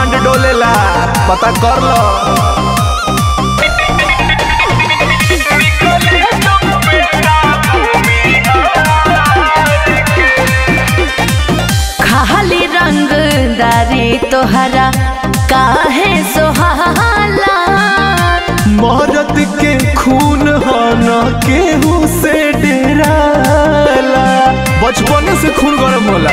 ब्रह्मांड डोलेला पता कर लो खाली रंगदारी तोहरा काहे सोहाला मरद के खून हो न केहू से डेराला बचपन से खून गरम होला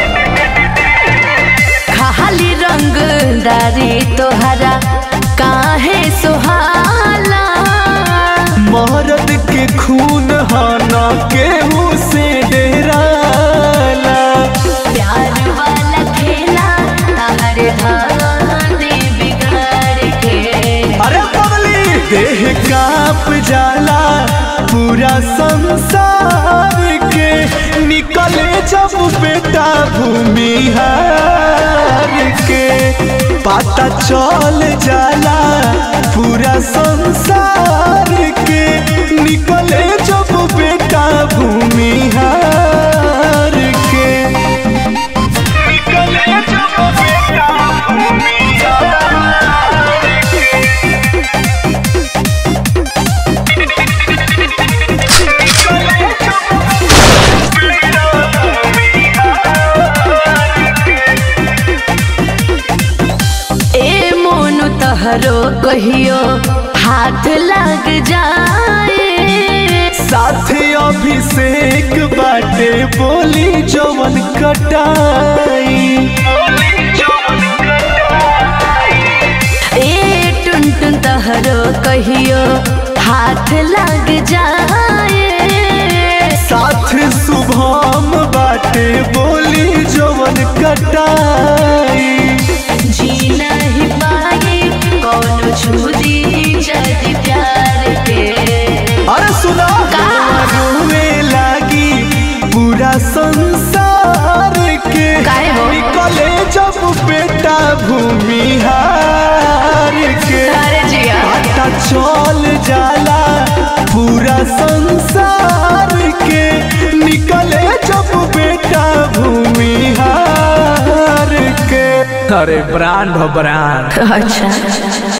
खाली रंगदारी तोहरा काहे सोहाला मरद के खून हो न केहू से डेराला प्यार वाला खेला तारे धांधे बिगाड़ के अरे बबली देह कांप जाला पूरा संसार के निकले जब बेटा भूमिहार के पता चल जाला पूरा संसार के निकले जब बेटा भूमिहार के निकले जब बेटा भूमिहार के ए मोनु तहरो कहियो हाथ लग जाए साथे अभिषेक बाटे बोली जवन कटाई ए टुन टुन तहरो कहियो हाथ लग जाए साथ शुभम बाटे बोली जवन कटाई जी नहीं पाए कौनो छुदी जदि प्यार के अरे सुना का? रोवे लागी पूरा संसार के काहे हो? निकले जब बेटा भूमिहार के अरे जिया पता चल जाला पूरा संसार के निकले जब बेटा भूमिहार के अरे ब्रांड हो ब्रांड अच्छा